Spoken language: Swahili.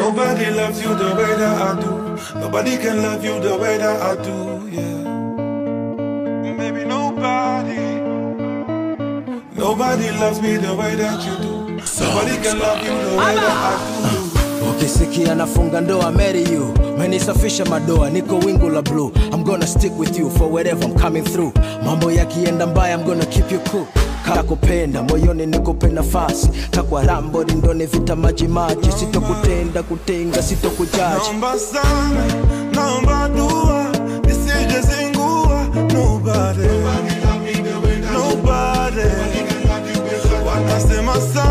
Nobody loves you the way that I do. Nobody can love you the way that I do, yeah. Maybe nobody. Nobody loves me the way that you do. Nobody can love you the way that I do. ukisikia nafunga ndoa marry you menisafisha madoa niko wingu la blue i'm gonna stick with you for wherever i'm coming through mambo yakienda mbaya i'm gonna keep you cool kakupenda moyoni nikupe nafasi kakwa rambo rindoni vita maji maji sitokutenda kutenga sitokujaji Naomba sana, naomba dua, nisije zingua. Nobody, nobody, wanasema sana